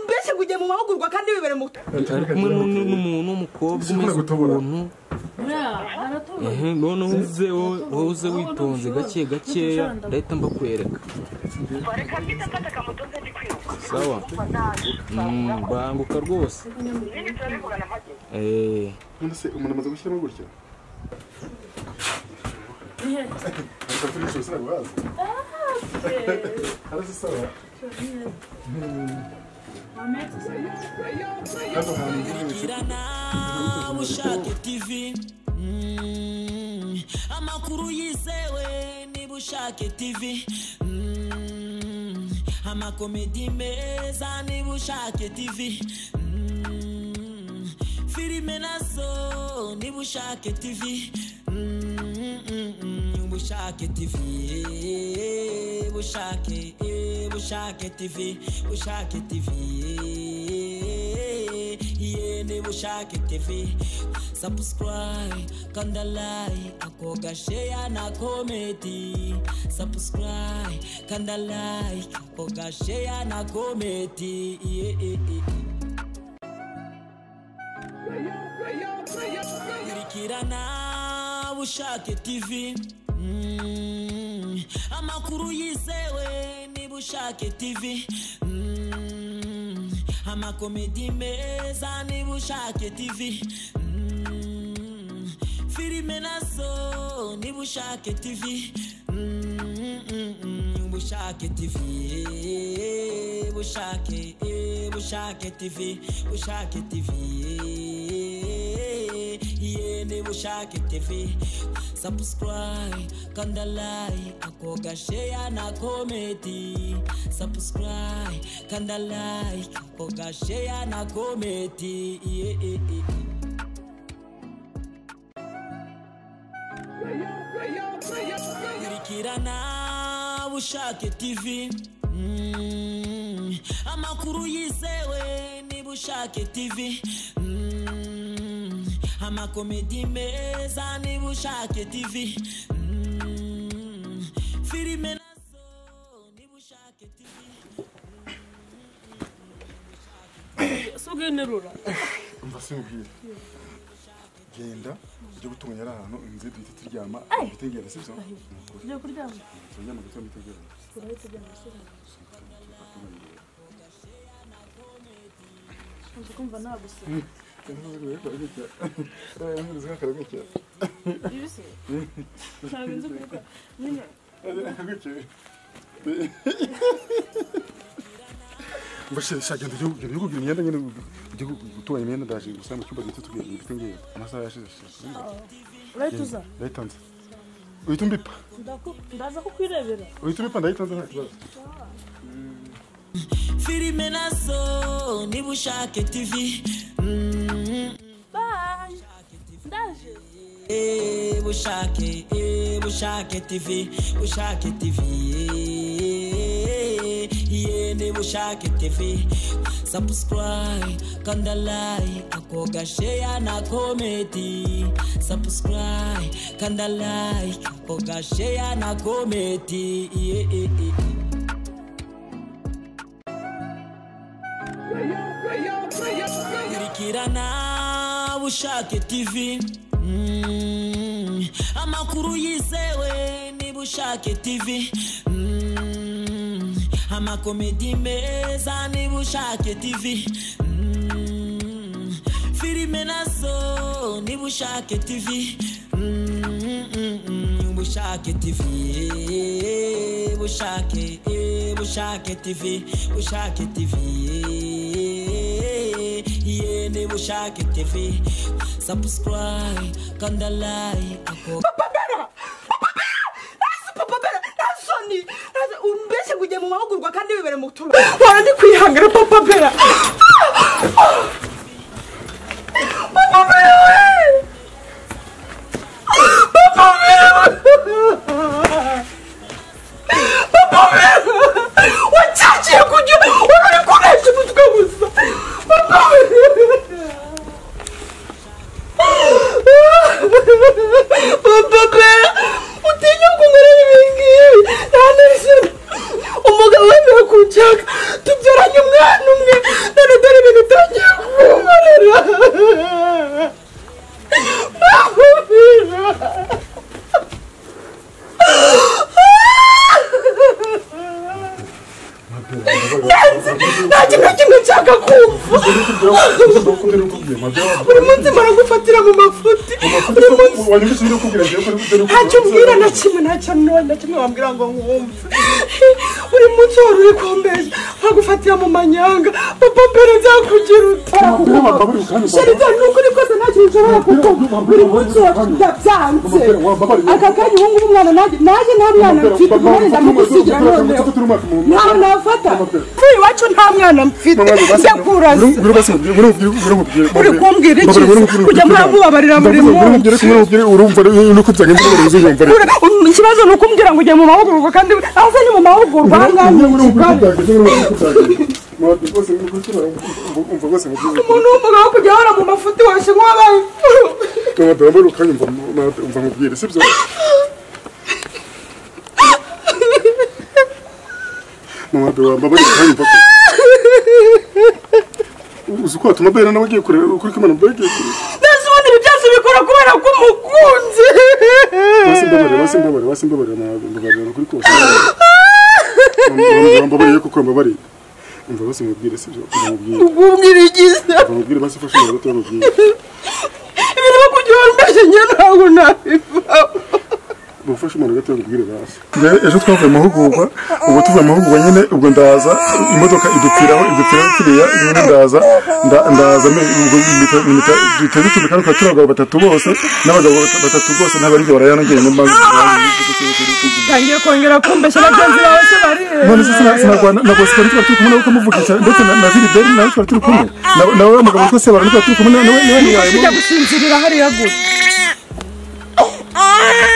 mbese kujya mu mahugurwa kandi wibere mu ari kumwe n'undi n'umuntu w'umukobwa umeze ukuntu noneho uze wowe uze witonze gake gakeya ndahita mbakwereka sawa Mm, banguka rwose Eh, none se umuntu amaze gushyiramo gutya ariko turi gucuruza ntabwo bazi harazi sawa hano hantu ngiye bishyura ushake tv Mm, amakuru yizewe niba ushake tv Mm, amakomedi meza niba ushake tv Mm, filime nazo niba ushake tv Mm, mm, mm, bushake tv eh, bushake eh, bushake tv bushake tv eh, yene bushake tv subscribe kanda like akoga share na komedi subscribe kanda like akoga share na komedi yeah, yeah, yeah. kurikirana bushake tv Mm, amakuru yizewe niba ushake tv Mm, amakomedi meza niba ushake tv Mm, filime nazo niba ushake tv Mm, mm, mm, bushake tv eh, bushake eh, bushake tv bushake tv eh, yene bushake tv subscribe kanda like akoga share na komedi subscribe kanda like akoga share na komedi yeah, yeah, yeah. kurikirana bushake tv Mm, amakuru yizewe niba ushake tv Mm, amakomedi meza niba ushake tv Mm, filime nazo niba ushake tv si ugenerura umva sinkubwire genda ujye gutunganya ari ahantu inzu duhita turyama twitegera si byo tujya kuryama turyama gusa mwitegera turahita tujya amashuri nzi kumva nta gusiba ibi se ntabwo nzi kubikora nyine mbashira shagenda igihugu igihugu kugira imyenda nyine igihugu gutunganya imyenda ndaje gusa mu cyumba gito tubwira ibiti ngiye amasaha yashize urahita uza ndayitanze uhita umbipa Ndaku- ndaza kukwirebera uhita umbipa ndayitanze nta kibazo filime nazo niba ushake tv Mm, bayi ndaje eh, bushake eh, bushake tv bushake tv eh, yene bushake tv subscribe kanda like akoga share na komedi subscribe kanda like akoga share na komedi yeah, yeah, yeah. kurikirana bushake tv Mm, amakuru yizewe niba ushake tv Mm, amakomedi meza niba ushake tv Mm, filime nazo niba ushake tv Mm, mm, mm, bushake tv eh, bushake eh, bushake tv bushake tv eh, yene bushake tv subscribe kanda like ako papabera papabera nasi papabera nasoni umbese kujya mu mahugurwa kandi wibere mu turo hora ndi kwihangana papabera papabera we papabera papabera wacaciye kujya wari uri kuresha umutwe gusa papabera papapera utinya kungurana ibingibi nta n'ijana umugabo wemewe kunshaka tubyara kurwanya umwana umwe none dore ibintu utangiye kunkorera bahumira nta kintu na kimwe nshaka kumva buri munsi mpora gufatira mu mafuti buri munsi ntacyo umbwira na kimwe nta kintu na kimwe wambwira ngo nkumve buri munsi wari uri kumbeshya nkagufatira mu manyanga papa mbere byakugira utakumva sherita ni ukuri kose nta kintu nshobora kuko buri munsi wabyanze aka kanya ubu ngubu umwana nanjye nanjye nta mwana mfite umwana ndamugusigira noneho nta nafata kuri iwacu nta mwana mfite njya kurasa uri kumbwira iki se? kujya muri amubabarira buri munsi Ura- um, ikibazo ni ukumbwira ngo ujya mu mahugurwa kandi aze ni mu mahugurwa ahangaha umuntu w'umugabo wo kujya ahora mu mafuti wose nk'uwabaye imfura. uzi ko watuma bera nawe agiye kureba ukuri ko imana mbere agiye kureba ndetse ubundi ibi byose bikora kubera ko umukunzi wasimbabarira wasimbabarira wasimbabarira mbabarira kuri kose mbabarira kuko mbabarira umva bose mubwire sibyo mubwire ubwira igiza mubwire basi ufashe umunota mubwire ibintu byo kujya ahora umbeshya njye ntabwo nabivaho mufashe umuntu gato mubwire basi ejo twavuye amahugurwa ubwo tuvuye amahugurwa nyine ubwo ndaza imodoka idupfiraho idupfiraho kiriya nyine ndaza nda- ndaza duteze utuntu kandi tukaba turi abagabo batatu bose n'abagabo bata- batatu bose ntabarinze barayanogeye mu mazi tangiye kongera kumbeshya bagenzi bawe se bareba none se sina- sinarwana na bose twari tuba turi kumwe nawe ukamuvugisha ndetse na na Gilbert nawe twari turi kumwe Na- nawe wa mugabo witwa Sebarana twari turi kumwe nawe nawe nawe ntiwaye ujya gusinzirira hariya gusa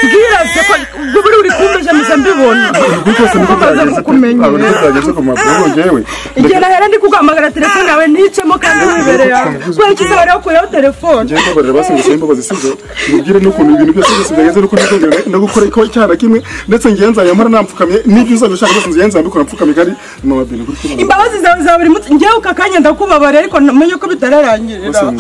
mbwira se ko buri uri kumbeshya mpita mbibona kuri kose niko Bamaze byagenze kukumenya. Abo niko byagenze ku mpapuro ngo njyewe igihe nahera ndi kuguhamagara telefone yawe nicemo kandi wibereye aho kubera iki se wari wakuyeho telefone njyewe mbabarira basinze imbabazi sibyo mubwire n'ukuntu ibintu byose byose byagenze n'uko ntitongera no gukora ko cyana kimwe ndetse ngiye nzajya mpora napfukamye n'ibyo uzajya ushaka byose ngiye nzabikora mpfukamye kandi mama bini kuri kumwe imbabazi zawe za buri munsi njyewe aka kanya ndakubabariye ariko namenye ko bitararangirira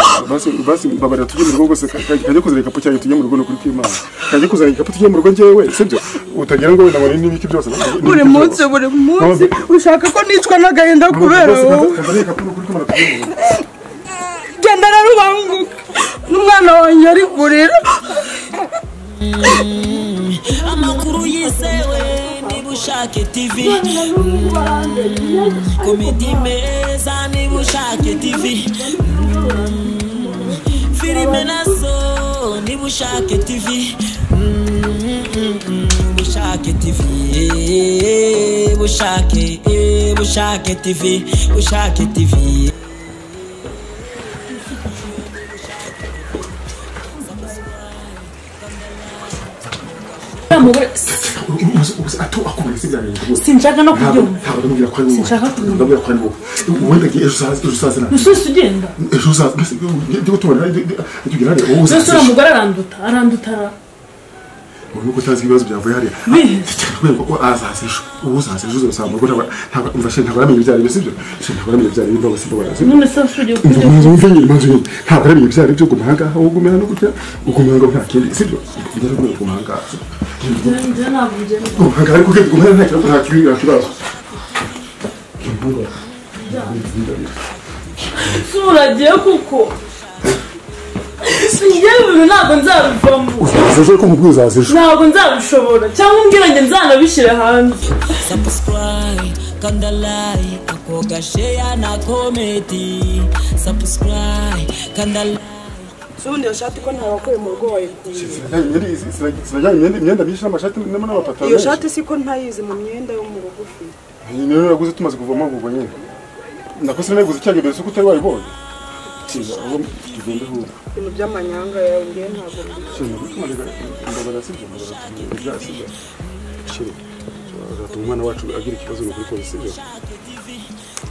basi mbabarira tujye mu rugo rwose ka- ka- kajya kuzana igikapu cyanjye tujye mu rugo ni ukuri kw'imana kajya kuzana igikapu tujye mu rugo njyewe sibyo utagira ngo wenda ngo ni n'ibiki byose buri munsi buri munsi ushaka ko nicwa n'agahinda kubera wowe genda rero ubanguke n'umwana wanjye ari kurira amakuru yizewe niba ushaka tv komedi meza niba ushaka tv filime nazo niba ushaka tv bushake tv eh, bushake eh, bushake tv bushake tv sinshaka no kubyumva sinshaka kubyumva. ndabwira ko ari wowe wenda ngiye ejo uzaza- ejo uzaza nawe. usosi ugenda ejo uzaza mbese ndi gutubona tugira hariya wowe usosi uzaza uriya mugore aranduta aranduta ubu nuko utazi ibibazo byavuye hariya Bihe. kubera ko azaza ejo ubu uzaza ejo uzasanga mu rugo ntabwo- ntabwo umva she ntabwo aramenya ibyari byo sibyo she ntabwo aramenya ibyari byo ntabwo simba barasi none se usosi ugiye Umva- kubyumva umva- umva nyine imanzu nyine ntabwo aramenya ibyari byo guma ahangaha wowe ugume hano gutya ugume ahangaha nta kindi sibyo ugera rwego guma ahangaha njye ntabwo ugenda guma ahangaha ariko ugenda guma hano nta kibazo nta kibi- nta kibazo sura agiye kuko njyewe ibintu ntabwo nzabivamo uzaza ejo ariko nkubwiye uzaza ejo ntabwo nzabishobora cyangwa umbwira ngo nzanabishyire hanze subscribe kanda like akoga share na komedi subscribe kanda like si ubundi iyo shati ko ntawakuye mu rugo wayikuye sinajyanye imyenda- imyenda myinshi n'amashati n'ama- n'amapataro iyo menshi. shati si ko ntayizi mu myenda yo mu rugo ufite Iyi niyo naguze tumaze kuva amahugurwa nyine nakoze nayiguze cyane mbere suko utari wayibonye Kiza, ahubwo tugende ahubwo. ibintu by'amanyanga yawe ngiye ntabwo mbizi. umwana wacu agira ikibazo ni ukuri polisi byo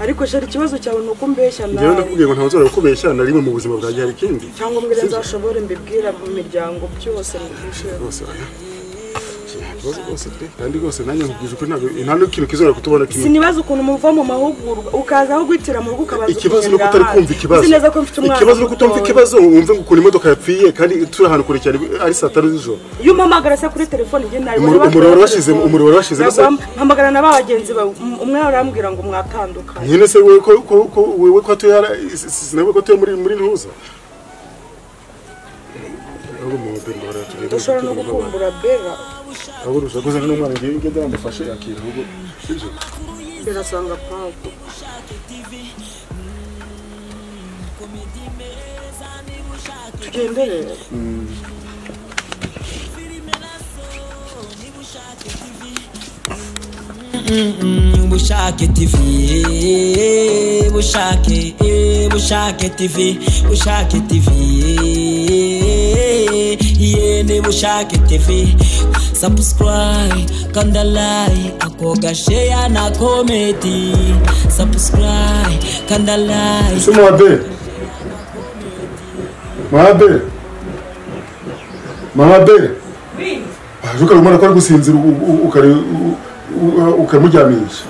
ariko shari ikibazo cyawe ni uko umbeshya njyewe nawe ndakubwiye ngo ntabwo nzora gukubeshya na rimwe mu buzima bwanjye hari ikindi cyangwa mbwira nzashobore mbibwira mu miryango byose mu byiciro rwose oya. Kiza. ikibazo rwose pe kandi rwose nanjye nkubwiza ukuri ntabwo nta n'ikintu kizora kutubona kimwe sinibaza ukuntu muva mu mahugurwa ukaza aho guhitira mu rugo ukabaza ikibazo ni uko ukuntu byahaye. utari kumva ikibazo Uzi neza ko mfite umwana ikibazo ni uko utumva mutoya. ikibazo wumve ngo ukuntu imodoka yapfiye kandi turi ahantu kure cyane ari saa tanu z'ijoro iyo umpamagara se kuri telefone njye nari Umuriro- umuriro warashyizemo- umuriro warashyizemo se- mpamagara na ba bagenzi bawe um- umwe arambwira ngo mwatandukanye nyine se wowe ko ko ko wowe ko atuye hara- si- si- sinawe ko atuye muri muri ntuza ahubwo mu bimbo baratugenda ushobora no gukumbura bera ahubwo urushaka kuzana n'umwana ngiye ngende namufashe akintu ahubwo sibyo bera asanga pawulo tugendere bushake tv eh, bushake eh, bushake tv bushake tv eh, yene bushake tv subscribe kanda like akoga share na comment subscribe kanda like ese muhabere muhabere muhabere waje ukareba umwana ko ari gusinzira u- u- ukare- u- u- ukamuryamisha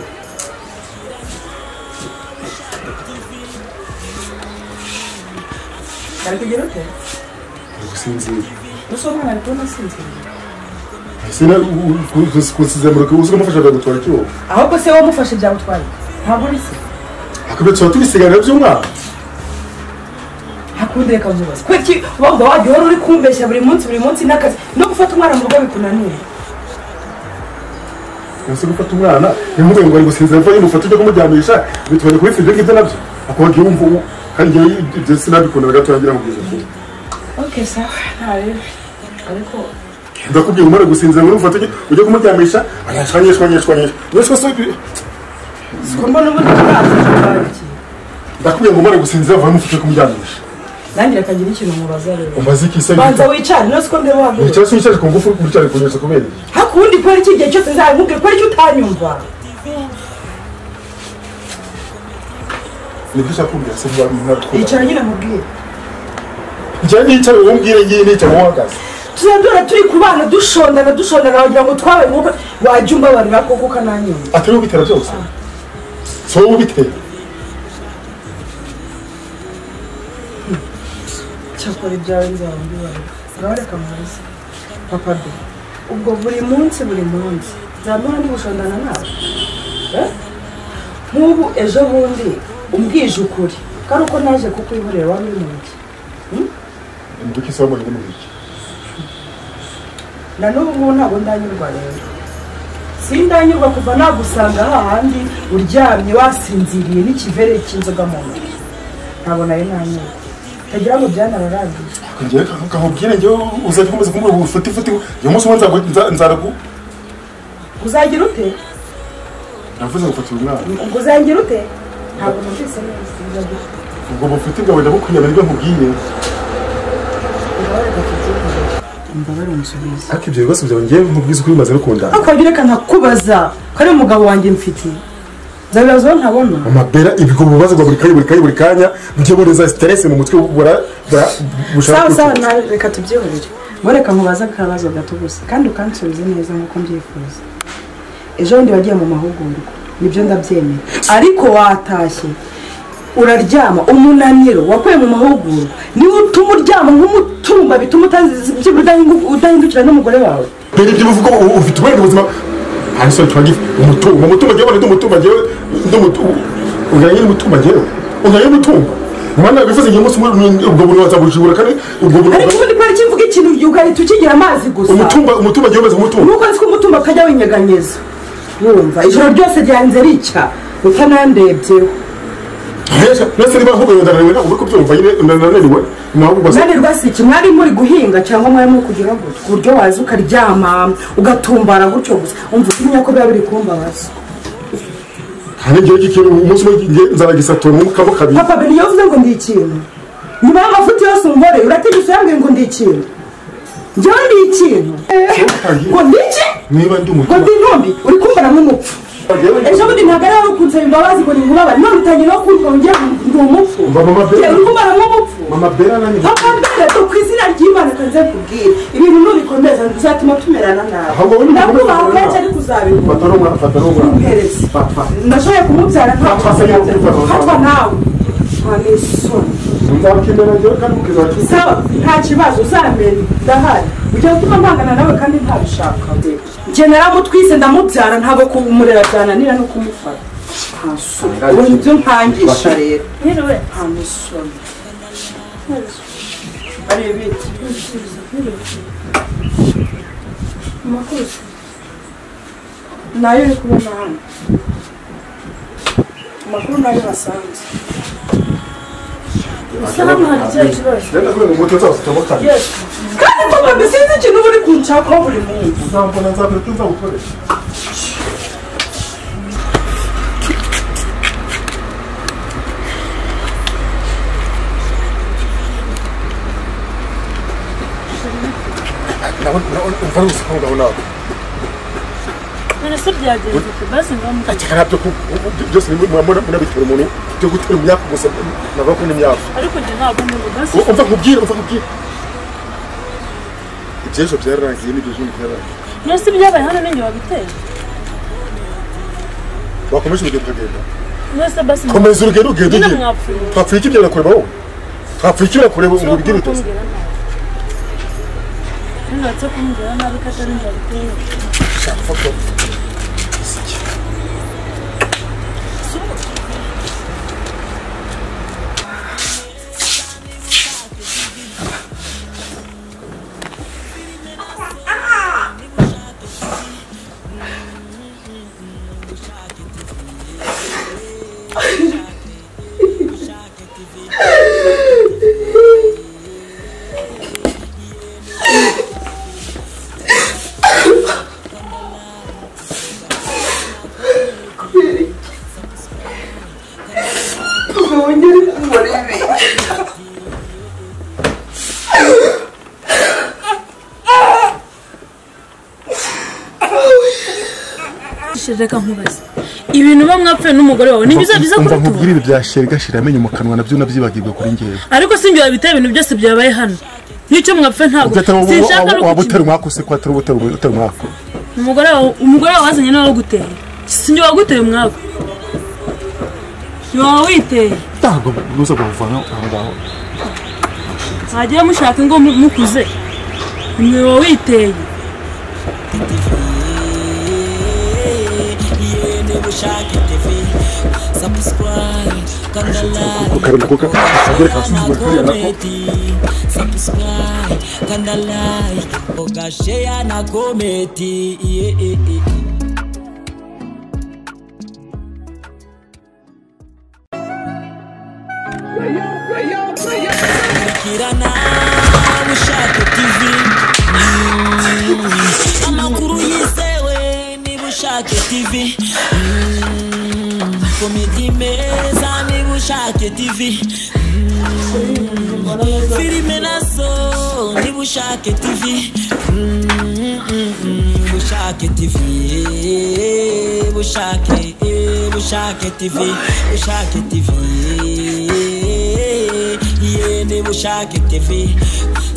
ari kugira ute ari gusinzira gusa umwana ari kubona asinziriye ese kusizemuruka uzi kumufasha akagutwara icyuma ahubwo se wamufashe byagutwaye ntabwo uri se akabya tuba tubisigana by'umwana hakundi reka nzubaze kuki waba wajya uhora uri kumbeshya buri munsi buri munsi n'akazi no gufata umwana mu rugo bikunaniye ese gufata umwana ntimugoye ngo ari gusinzira mva yimufata ujya kumuryamisha bitubare kuri sibyo ngibyo nabyo akubaga iyo wumva ubu kandi njyewe ibyo sinabikundaga gato yangira ngo ugeze kure oke sawa ntarebe ariko ndakubwira umara gusinzira ngo umufate ujye- ujye kumuryamisha arashwanyishwa nyishwanyishwa nyishwa se bi- ko mbona ubundi ntazajya ndakubwira ngo umara gusinzira vuba umufate kumuryamisha nanjye reka ngire ikintu mubaza rero umaze iki se banza wicare nose ko ndeba wabwira icyasi wicaje ku ngufu uri kuryara kunyuza kubera iki hakundi kubera iki igihe cyose nzabimubwira kubera icyo utanyumva nibyo ushaka kumbwira se vuba mwakubwira yicara nyine mubwire igihe nicaye uwo mbwira ngiye nicaye uwo uhagaze tuzadora turi ku bana dushondana dushondana wagira ngo twabaye nk'uko wajya umbabarira koko ukananyumva atari ubitera byose si wowe ubitera cyakora ibyawe nzabimubwira urabareka mwiza papa de ubwo buri munsi buri munsi nzamara ndi gushondana nawe Eh? nk'ubu ejo bundi umbwije ukuri kandi uko naje kukwihorera wari uri mu ntoki imbuga isa wabonye muri iki na n'ubu ngubu ntabwo ndanyurwa rero sindanyurwa kuva nagusanga hahandi uryamye wasinziriye n'ikivere cy'inzoga mu ntoki ntabwo nayo nanyurwa ntagira ngo byanararangiye njyewe kamubwire njyewe uzajya ukomeza kumubwira ngo ufate ifate uyu munsi umwe nzagu- nza- nzaragu uzagira ute navuze ngo fatira umwana ngo uzagira ute ntabwo numvise neza uzagira ute ubwo bufite bwawe ndabukunyama nibyo nkubwiye urabareka tubyumve imbabarire umusubize ariko ibyo bibazo byawe njyewe nkubwiza ukuri bimaze no kundana akabwira reka ntakubaza kare umugabo wanjye mfite nzabibaza aho ntabona amabera ibigo bibazo bwa buri kanya buri kanya buri kanya bujye bureza siteresi mu mutwe bura bura sawa bushaka sawa kwicuza. nawe reka tubyihorere ngo reka nkubaze akabazo gato gusa kandi ukansubize neza nk'uko mbyifuza ejo bundi wagiye mu mahugurwa nibyo ndabyemera ariko watashye uraryama umunaniro wakuye mu mahugurwa niwe utuma uryama nk'umutumba bituma utazi- udahingu- udahindukira n'umugore wawe mbere ibyo bivuga ngo ufite ubwenge ubuzima hari isoni tuba gifu umutungo umutungo njyewe ndi umutungo njyewe ndi umutungo ungana nyine umutungo njyewe ungana nyine umutungo umwana wifuza igihe umunsi umwe ubwo buntu wazabujibura kandi ubwo buntu ariko ubundi kubera iki mvuga ikintu ugahita ukigira amazi gusa umutumba umutumba njyewe umeze nk'umutumba nuko nzi ko umutumba akajya winyeganyeza wumva ijoro ryose ryanze ricya utanandebyeho nese niba ahubwo ndananiwe ntabwo uri kubyumva nyine ndananiwe ntabwo ubwo mwari rwasiki mwari muri guhinga cyangwa mwari muri kugira gutya ku buryo waza ukaryama ugatumbara gutyo gusa umva utinya ko biba biri kumbabaza hari igihe cy'ikintu umunsi umwe ngiye nzaragisatura mu kaboko kabiri papa beni yavuze ngo ndi ikintu nyuma y'amavuta yose umboreye urategetse uyambwiye ngo ndi ikintu njyewe ndi ikintu Eh, ngo ndi iki niba ndi ngo umutumba ndi intumbi uri kumbara nk'umupfu ejo bundi ntabwo ari abo kunsaba imbabazi ngo nimubabare none utangiye no kumva ngo ngiye ndi umupfu Umva mama Bella. Njye uri kumbara nk'umupfu mama bera nanjye papa mbere do ku izina ry'imana kanze kubwira ibintu nubikomeza bizatuma tumerana Ahubwo nabi wowe ntibikomeze ndakubaha kenshi kumerana nabi. ariko uzabikora fata n'umwana fata n'umwana Umuhereze. fata ndashoboye kumubyara nta Papa, se yabikora nawe. fatwa nawe nta n'isoni nzakemera njyewe kandi ukizakira sawa nta kibazo uzamenya ndahari ujya gutuma mpangana nawe kandi ntabishaka njye naramutwise ndamubyara ntabwo kumurera byananira no kumufata nta soni ubu nibyo mpangisha rero Yewe, nta musoni ari ibiti amakuzi. nayo uri kubona hano amakuru nayo basanze Gusa hano hari ikibazo kibazo. rero navuye ngo muto nzaba tutamutane Yewe, kandi papa mbisize ikintu uba uri kunshakaho buri munsi uzambona nzabwira ko nzagukoresha umva ari gusuka ngaho nawe none se byagenze ute? Basi ngaho akeka ntabyo ku- byose munabitura umuntu byo gutera imyaka gusa navuga ko n'imyaka ariko njye ntabwo ndiho basi umva nkubwire umva nkubwire iby'ejo byararangiye n'ibyo ejo byararangiye none se ibyabaye hano ninjye wabiteye wakomeje urugendo ukagenda none se basi komeza urugendo ugenda nyine ugiye mwapfuye twapfuye iki byera kureba wowe twapfuye iki byera kureba ngo bigire utuzi kumbwira nabi ntibatse kumbwira nabi ko atari njye wabiteye reka nkubaze ibintu uba mwapfuye n'umugore wawe ni byiza byiza umva kurutura nkubwire ibi bya sheri gashira amenyo mu kanwa nabyo nabyibagirwa kuri ngewe ariko sinjye wabiteye ibintu byose byabaye hano n'icyo mwapfuye ntabwo sinshaka no waba utera kukimenya umwaka use ko atari utera utera umwaka umugore wawe umugore wawe wazanye niwe waguteye sinjye waguteye umwaku ni wowe witeye ntabwo nuza kuwuvana aho ngaho mwagiye mushaka ingo mu- mukuze ni wowe witeye yene bushake tv subscribe kanda like ukareba kuko akagere na kasuzugura kuriya nako komedi subscribe kanda like ogashare na komedi yeah, yeah, yeah. Kirana Mushake TV Mm. amakuru yizewe niba ushake TV Mm. komedi meza niba ushake TV Mm. filime nazo niba ushake TV Mm, mm, mm. bushake TV eh, bushake eh, bushake TV bushake TV eh, yende bushake tv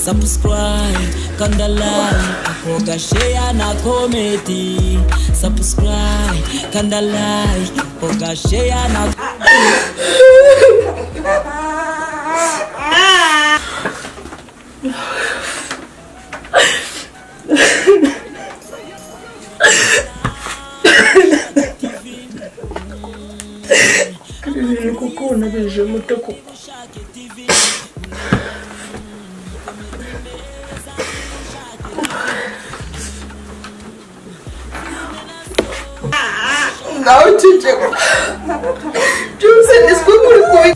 subscribe kanda like akoga share na komedi subscribe kanda like akoga share na kuko unabije muto kuko nawe uceceka byose niswe kuri kubi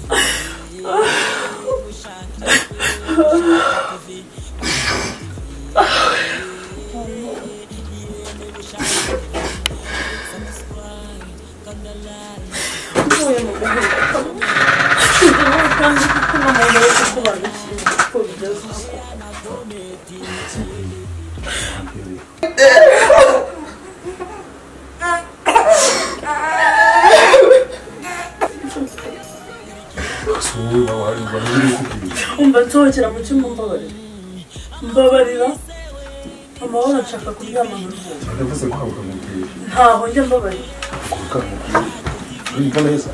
kandi kuko n'umuntu wese usobanukiwe uko bigeze wowe nawe hari ubwo niba uri kukubwira umva nsohokera mu cyumba mbabarira mbabarira amahoro nshaka kuryama mu rugo ndavuze ko habuka mubwira ntaho njya mbabarira kuruka mubwira urumva neza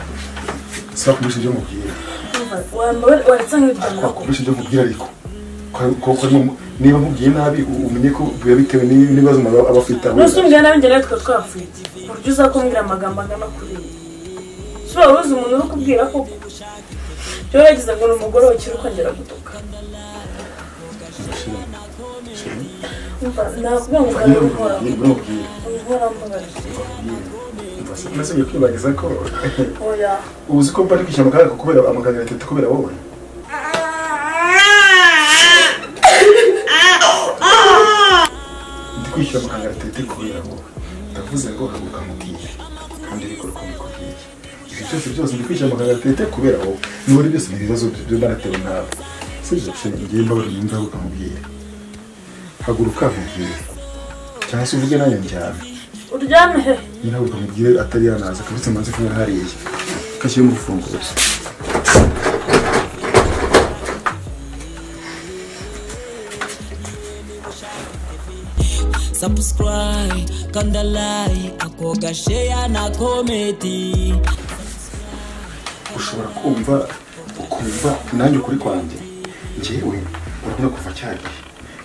sibakugurisha ibyo mubwira umva wambabarira waretse nk'iryamira ku wakugurisha ibyo mubwira ariko ko- ko harimo niba mubwiye nabi u- umenye ko biba bitewe n'i- n'ibibazo umuntu aba aba afite ahubwo n'usubira nawe njye nawe twa twapfuye ku buryo uza kumbwira amagambo angana kuri iyi si waba uzi umuntu uri kubwira koko rero yagize ngo ni umugore wakira ukongera gutuka umva nakubwira ngo ukaba unkora uramubwira unkora mbabarira nasibye kwibagiza ko oya uzi ko mbari kwishyura amagaragara kubera amagaragara atatu kubera wowe ndi kwishyura amagaragara atatu kubera wowe ndavuze ngo haguruka mubwire kandi bikora uko mbikubwiye ibyo byose byose ndi kwishyura amagaragara atatu kubera wowe n'ubundi byose ni ibibazo byo naratewe nawe si ibyo se ngiye mbabara yumva haguruka mubwire haguruka mubwire cyangwa se uvuge nayo njyana uryame he nyina ahubwo mubwire atari yanaza akabutse amaze kunywa hariya kashyira mu rufunguzo subscribe kanda like akoga share na komedi ushobora kumva ukumva nanjye ukuri kwanjye njyewe urabona kuva cyagihe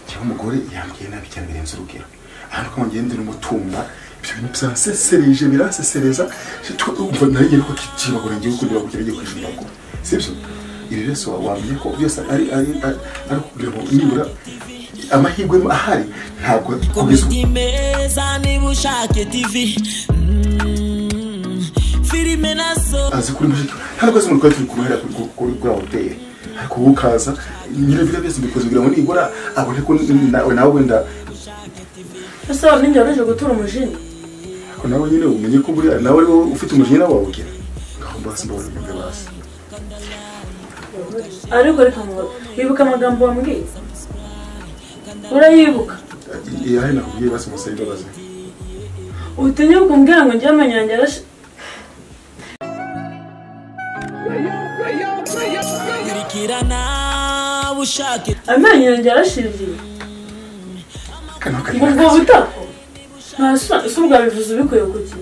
cyangwa umugore yambwiye nabi cyane birenze urugero ahantu ko ngendera umutumba ibyo bintu byansesereje biransesereza Je- tu- umva nanjye ariko kibagora ngiye gukundira kugira ngiye kwishyura ngo sibyo iri rese wamenye ko byose ari ari ari ari kugira ngo nibura amahirwe ahari ntabwo kugeza ubu komedi meza niba ushaka tv Mm, filime nazo azi kuri mushiki ntabwo azi umuntu twari turi kumuhera kuri kuri kuri hoteli ariko wowe ukaza nyine biriya byose mbikoze kugira ngo nibura abone ko nawe nawe wenda ese wari ninjye wareje gutura umujinya ariko nawe nyine umenye ko buriya nawe ari wowe ufite umujinya nawe wawugira ngaho mbasi mbabona ibyo basi ariko reka ngo wibuka amagambo wambwiye urayibuka iyo hari nakubwiye basi musabe imbabazi utinye kumbwira ngo njye amenyo yanjye arashe kurikirana ushake amenyo yanjye yarashingiye kandi nawe ngo ukareba ubwo butako ntasa si ubwa bivuze ubikuye kuki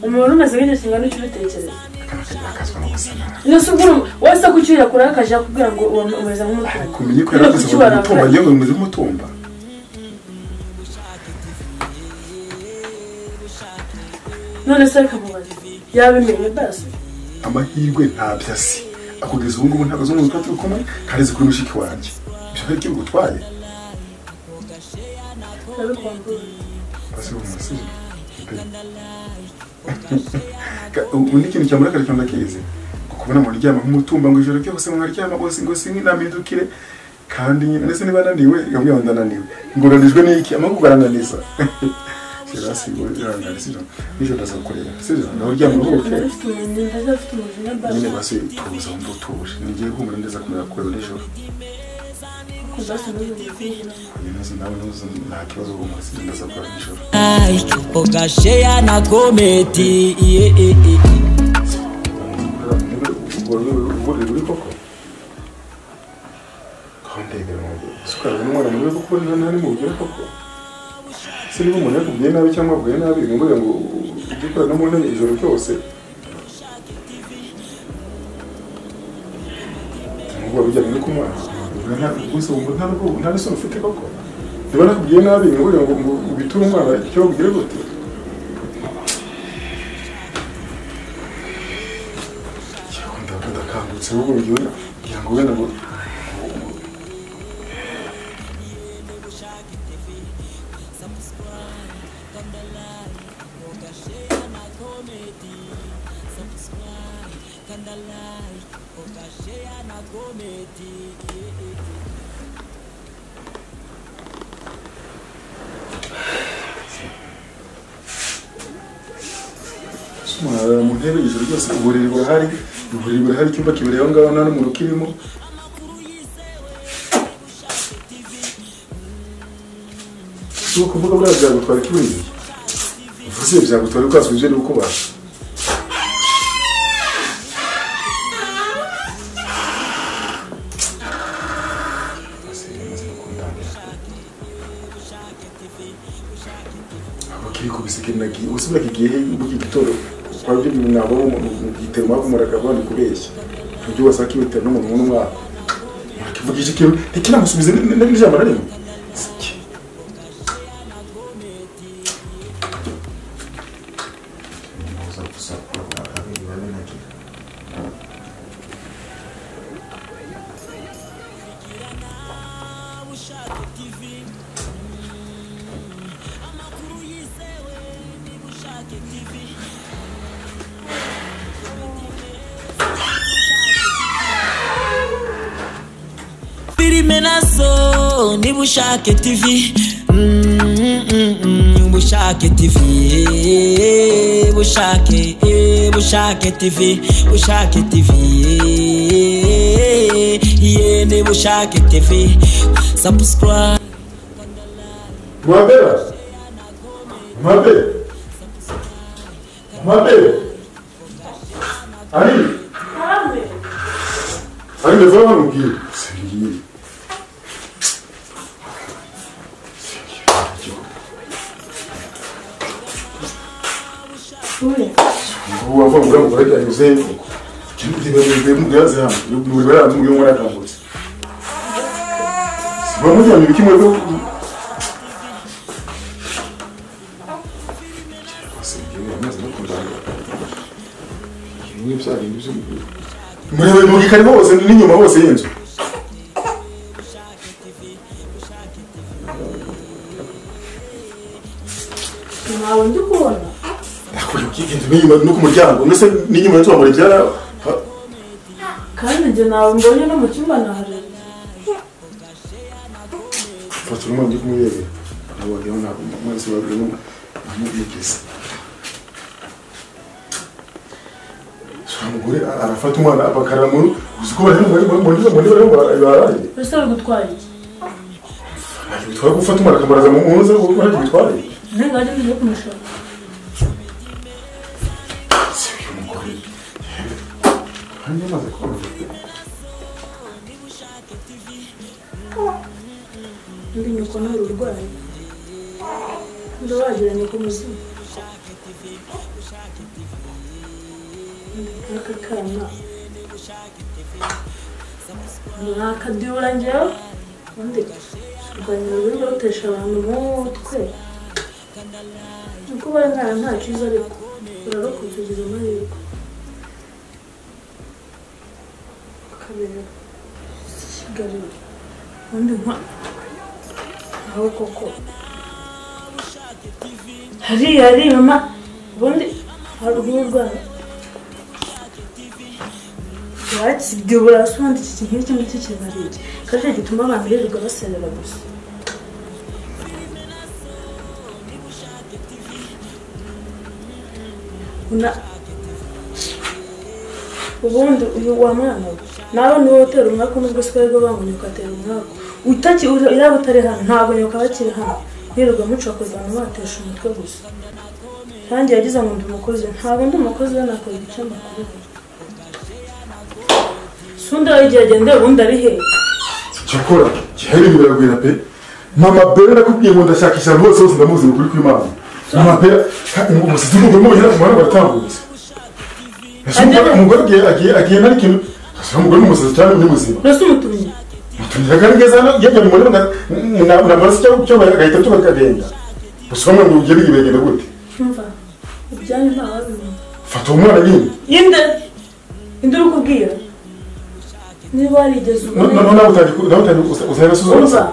umuntu umeze nk'igihe kingana icyo ubitekereza kandi ukareba akazwa no gusamara iyo si ubwo wese ko icyo yakora akajya akubwira ngo uwo umeze nk'umutungo kumenye ko yari akoze kuki umutumba warakara yewe umeze nk'umutumba none se reka mubaze yabimenye basi amahirwe ntabyo asi akugeza ubu ngubu ntabwo azi umuntu twari turi kumwe kandi azi kuri mushiki wanjye ibyo ari byo bigutwaye ndabikumbuye Pasibo umusore ubu ni ikintu cyamurakaje cyane ndakizi kubona umuntu uryama nk'umutumba ngo ijoro ryose umuntu aryama rwose ngo sinamidukire kandi nyine ndetse niba ananiwe yamwe yaba ananiwe ngoranijwe n'iki amahugurwa arananiza sirasigo irangana sibyo nijoro aza kureba sibyo nawe uryama uruhuke ndabifite umuntu ndazafite umujinya basi nyine basi tuza wumva utuje nigiye humura neza kumera kureba nijoro kuzasa n'ubuvuzi nyine nawe ntuzi nta kibazo humura sinzi ndaza kureba nijoro like akoga share na komedi yeah, yeah, yeah. uri koko kondegera umubiri sukara n'umwana muri kuko niba ntari mu bugere koko se niba umuntu yakubwiye nabi cyangwa abwiye nabi ni ngombwa ngo ujye ukora no mu ntebe ijoro ryose nubwo wabijyanye no kunywa gusa wumva nta rugo- nta n'isoni ufite koko niba nakubwiye nabi ni ngombwa ngo ngo ubiture umwana icyo wabugire gute ndabwo ndakangutse wowe ngiwe kugira ngo wenda ngo umuntu arara mu ntebe ijoro ryose uburiri burahari uburiri burahari icyumba kibereye aho ngaho nta n'umuntu ukirimo si ukuvuga buriya byagutwara ikibindi uvuze byagutwara ukaswa ibyo uri gukubasha nagiye usubira igihe muri iki gitondo twabyo nabo mu gitero mwavumuraga bandi kubeshya ibyo wasaka ibitero n'umuntu n'umwana ntakivugije ikintu ntikinamusubize n'ijambo na rimwe filime nazo niba ushaka tv Mm, mm, mm, mm, bushake tv eh, bushake eh, bushake tv bushake tv eh, yeah, niba ushaka tv subscribe mwabera mwabera mwabera ari ntabwe ari ndetse hano mbwira singiye ture ubu wava mu bwabo burajya yuzefu kibirebere mu gaze hano muri bara mu yo mwana kangutse bamujyana ibiki mu rwo murebe mu gikari hose n'inyuma hose y'inzu ntawe ndi kubona n'inyuma no ku muryango ndetse n'inyuma y'inzu wamara ibyara kandi njye ntawe mbonye no mu cyumba nahareba fata umwana uri kumuyebe abo bagabo ntabwo amazi bagabo amugeza umugore arafata umwana bakaramuru uzi ko bari muri muri bari baraye ese uri gutwara iki bitwara gufata umwana akamaraza mu muzi kuko ntabwo bitwaye ntabwo ari byo kumushaka Hanyuma amaze kumva undi nyoko ntari urwaye ndabagira nyoko muzima aka kana nakadura njyewe undi kurwanya ururimi rutesha abantu umutwe nuko bari nkana nta cyiza ariko urarokoka ugira amahirwe kabera kigali ubundi nka nawe koko hariya ari mama ubundi haruguru rwanda bakibye burasonda iki kintu icyo ngicyo kibaririye kandi gituma abantu birirwa baserera gusa una ubundi uyu wa mwana we nawe niwe utera umwaka nubwo si twebwe bangunyuka atera umwaka utaki yaba utari hano ntabwo nyuka bakiri hano yirirwa mucokoza abantu batesha umutwe gusa kandi yagize ngo ndi umukozi ntabwo ndi umukozi we nakora igice makuru sundi we igihe agendeye ubundi ari hehe cyakora gihari biragwira pe mama bera nakubwiye ngo ndashakisha ahantu hose hose ndamuzi ni ukuri kw'imana mama bera umusatsi w'umugore umubona ku muhanda baratambutse ese umugore umugore agiye agiye agiye nari kintu asa umugore n'umusatsi cyane undi muzima urasa umutumye mutumira kandi ngeze hano yajya mu murima namaraso cyangwa icyo bagahita cyo bakagenda gusa bamwe ngo ugere bigenda gute cyumva ibyanyu ntawabimenya fata uwo mwana nyine yinde indi uri kubwira niba warigeze ubona nawe utangiye uzayagasuzugura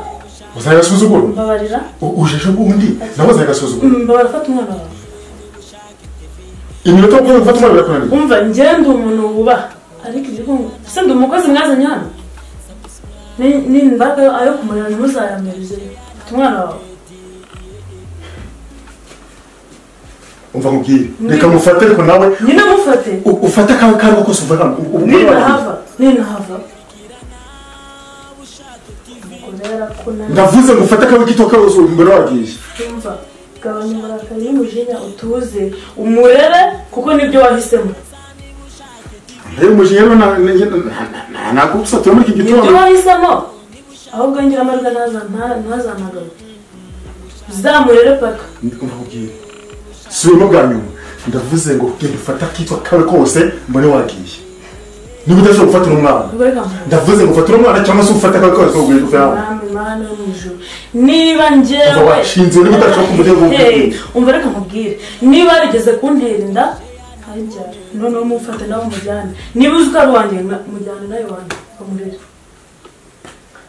uzayagasuzugura mbabarira ujeje ubundi nawe uzayagasuzugura mbabarira fata umwana wawe iminota makumyabiri gufata umwana birakunaniye umva njyewe ndi umuntu wubaha ariko ibyo ngo ese ndi umukozi mwazanye hano Ni- ni imbaga ayo kumurira ntimuzayamirize fata umwana wawe umva nkubwire reka mufate ariko nawe nyine mufate u- ufate akawe kariho kose umva ntabwo ubu ngubu ninahava ninahava kubera ko nari ndavuze ngo ufate akawe kito kose ubu mbere wagiye yumva gabanya uburakari y'umujinya utuze umurere kuko nibyo wahisemo rero umujinya rero nta- nta- nta- nta- nagusatira muri iki nibyo gitondo wahisemo ahubwo ngira amahirwe ntaza- nta- ntazamagaruke zamurere paka ndikunda kubwira sibemo bwa nyuma ndavuze ngo genda ufata akitwa kawe kose mbone wagiye niba udashobora gufatira umwana ubwo reka muntu ndavuze ngo ufatire umwana cyangwa se ufate akawe kose ubwo ugenda ufata Mwami Mana yo mu ijuru niba Umva njyewe washinze niba udashaka umurego wo Hey, kubwira. umva reka nkubwire niba yarigeze kuntera inda ntajyane noneho mufate nawe umujyane niba uzi ko ari uwanjye na- mujyane nawe wanjye ukamurera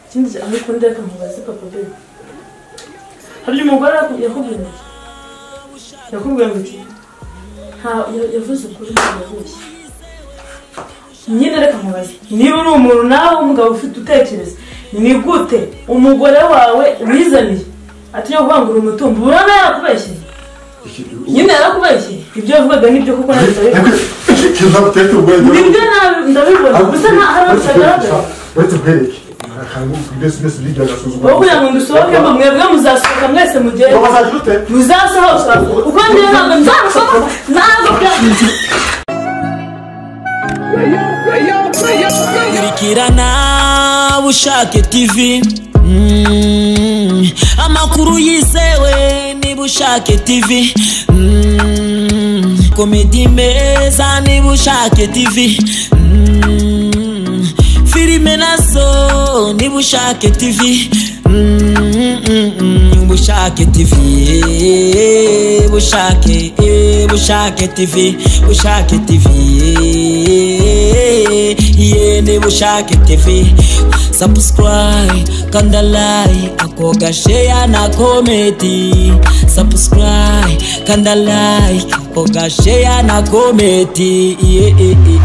ikindi gihe ariko undi reka nkubaze papa be hari umugore yaku- yakubwiye ngo yakubwiye ngo iki nta- ya- yavuze ukuri ntiyabeshye nyine reka nkubaze niba uri umuntu nawe umugabo ufite utekereza ni gute umugore wawe wizaniye atujya kuvangura umutungo urabona yarakubeshye nyine yarakubeshye ibyo yavugaga nibyo kuko nabyo ikintu ntabwo utetse ubwenge nibyo nabi- ndabibona gusa nta hari aho bitagaragara uretse ubwereke akantu mbese mbese ubwenge agasuzugura wowe kugira ngo dusohokemo mwebwe muzasohoka mwese mugende ngo bazaje ute muzasohoka uko njyewe ntabwo nzarusohoka ntabwo bya kurikirana bushake tv Mm, amakuru yizewe niba ushake tv Mm, komedi meza niba ushake tv Mm, filime nazo niba ushake tv Mm, mm, mm, bushake tv eh, bushake eh, bushake tv bushake tv eh, yene bushake tv subscribe kanda like akoga share na kometi subscribe kanda like akoga share na kometi yeah, yeah, yeah.